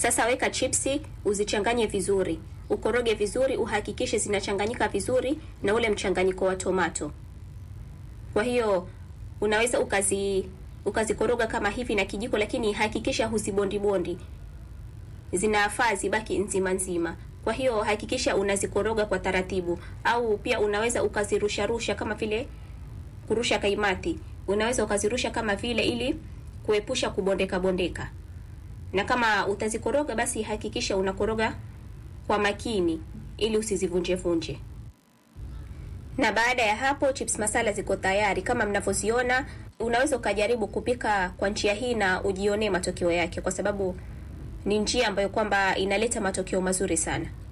Sasa weka chipsi, uzichanganye vizuri, ukoroge vizuri, uhakikishe zinachanganyika vizuri na ule mchanganyiko wa tomato. Kwa hiyo unaweza ukazi ukazikoroga kama hivi na kijiko, lakini hakikisha huzibondi bondi, zinafaa zibaki nzima nzima. Kwa hiyo hakikisha unazikoroga kwa taratibu, au pia unaweza ukazirusha rusha kama vile kurusha kaimati, unaweza ukazirusha kama vile ili kuepusha kubondeka bondeka. Na kama utazikoroga, basi hakikisha unakoroga kwa makini ili usizivunje vunje. Na baada ya hapo chips masala ziko tayari kama mnavyoziona. Unaweza ukajaribu kupika kwa njia hii na ujionee matokeo yake, kwa sababu ni njia ambayo kwamba inaleta matokeo mazuri sana.